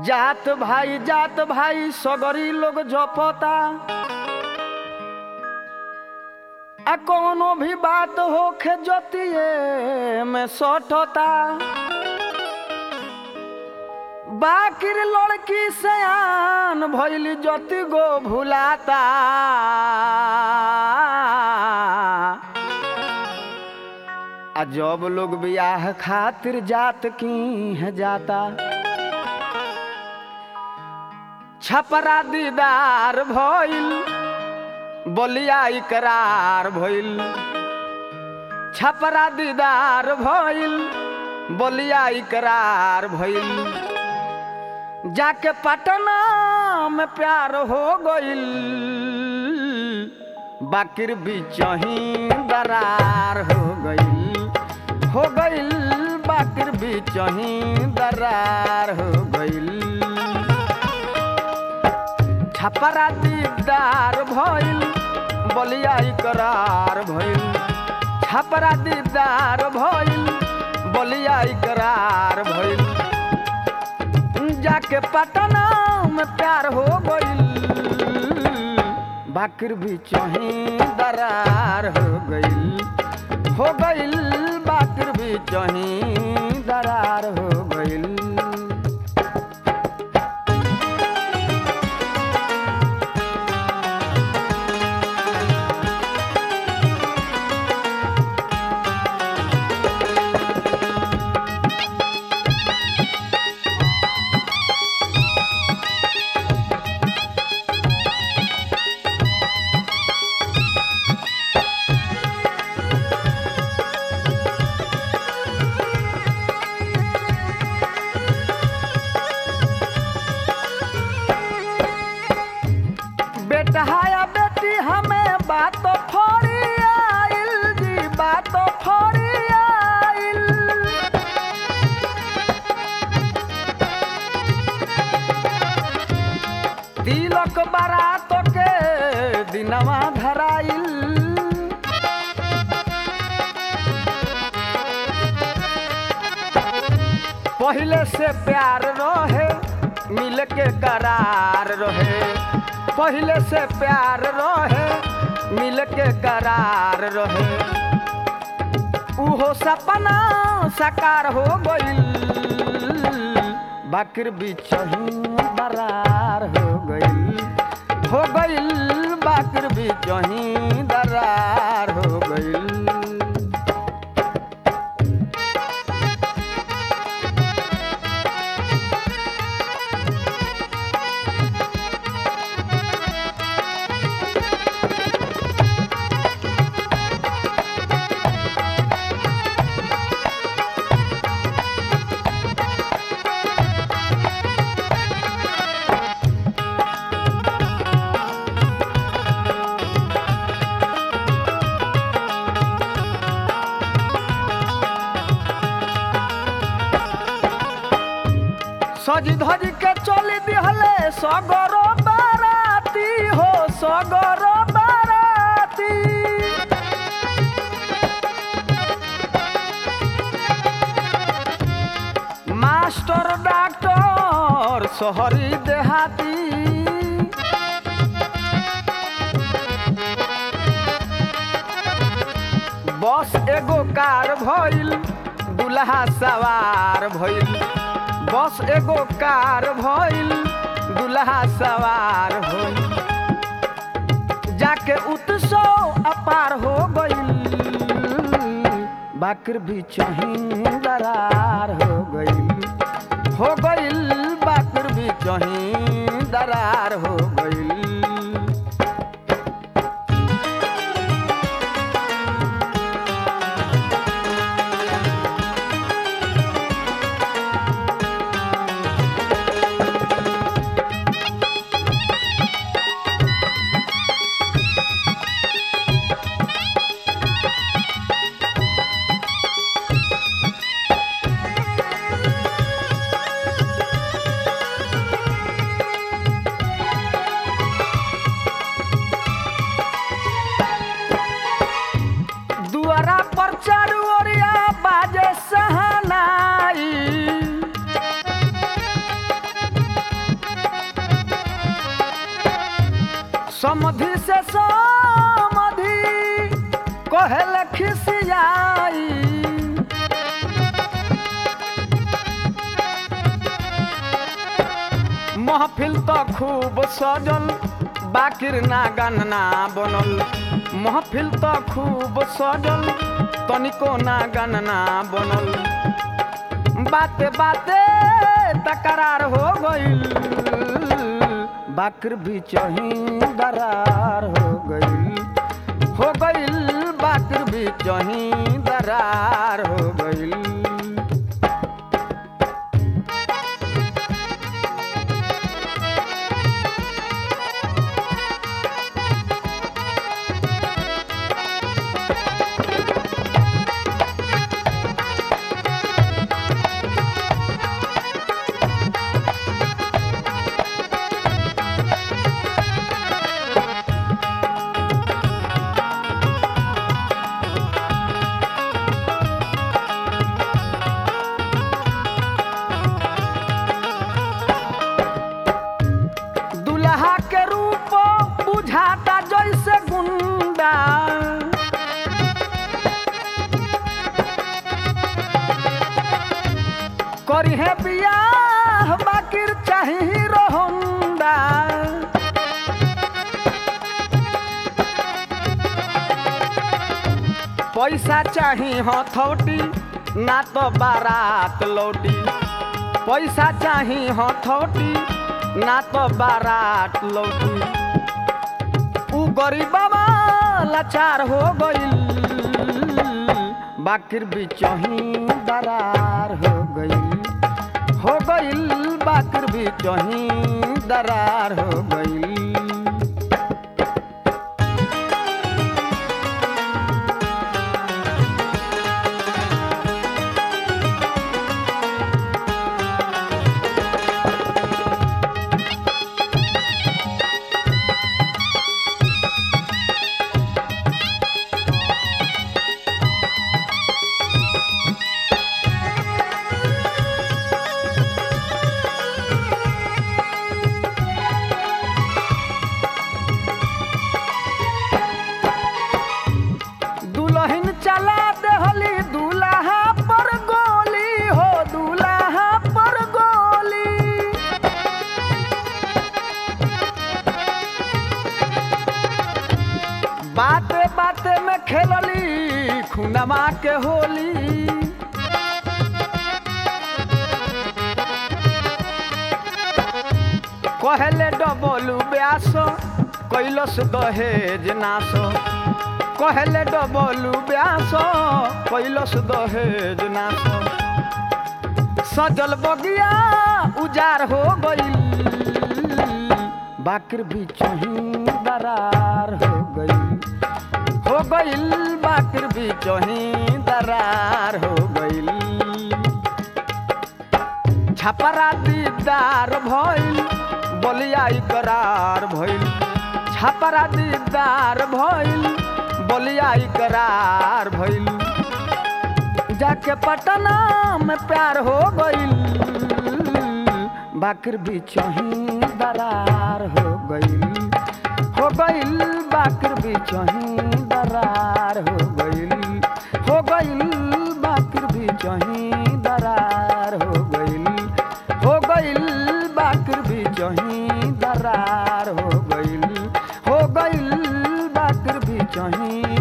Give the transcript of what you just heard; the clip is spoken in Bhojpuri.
जात भाई जात भाई सगरी लोग जपता आ कोनो भी बात होखे जतिये में सटता बाकिर लड़की सयान भैली जति गो भुलाता आ जब लोग बियाह खातिर जात की है जाता छपरा दीदार भइल बोलिया इकरार भइल छपरा दीदार भइल बोलिया इकरार भइल जाके पटना में प्यार हो गइल बाकिर बिचही दरार हो गइल हो गइल बाकिर बिचही दरार हो गइल छपरा दीदार भइल बलिया इकरार भइल छपरा दीदार भइल बलिया इकरार भइल जाके पटना में प्यार हो गइल बाकिर भी चही दरार हो गइल हो गइल बाकिर भी चही दरार हो गइल बेटा या बेटी हमें बात फोड़ी आइल जी बात फोड़ी आइल तिलक बारात के दिनवा धराइल पहले से प्यार रहे मिल के करार रहे पहले से प्यार रहे मिल के करार रहे उहो सपना साकार हो गइल बाकिर बिचही दरार हो गइल हो गइल बाकिर बिचही दरार हो गइल सजी धजी के चली दिहले सगर बाराती हो सगर बाराती मास्टर डॉक्टर शहरी देहाती बस एगो कार भइल दुल्हा सवार भइल बस एगो कार भइल दुल्हा सवार होइल जाके उत्सव अपार हो गइल बाकिर भी चही दरार हो गइल हो गइल बाकिर भी चही दरार हो गइल समधि से समधि कहल खिसियाई महफिल तो खूब सजल बाकिर ना गन्ना बनल महफिल तो खूब सजल तनिको ना गन्ना बनल बाते बाते तकरार हो गईल बाकर भी चही दरार हो गईल हो गईल बाकर भी चही दरार हो गईल दुल्हा के रूप बुझाता जैसे गुंडा करी है बियाह बाकिर चाही हीरो होंडा पैसा चाही हथौटी ना तो बारात लौटी पैसा चाही हथौटी ना तो बारात लौटी उ गरीबवा लाचार हो गईल बाकिर बिचही दरार हो गईल हो गईल बाकिर बिचही दरार हो गईल दुल्हन चला देहली दूल्हा पर गोली हो दूल्हा पर गोली बाते बाते में खेलली खुनमा के होली कहले डबलू ब्यास कैलस दहेज नाश कहले डबलू ब्यास कैलस दहेज नाश सजल बगिया उजार हो गईल बाकिर बिचही दरार हो गईल हो गईल बाकिर बिचही दरार हो गईल छपरा दीदार भइल बलिया करार भइल छपरा दीदार भइल बलिया करार भइल जाके पटना में प्यार हो गईल बाकर बिचही दरार हो गईल हो गईल बाकर बिचही दरार हो गईल हो गईल बाकर बिचही दरार हो गईल हो गईल बाकर बिचही दरार हो गईल हो गईल बाकर बिचही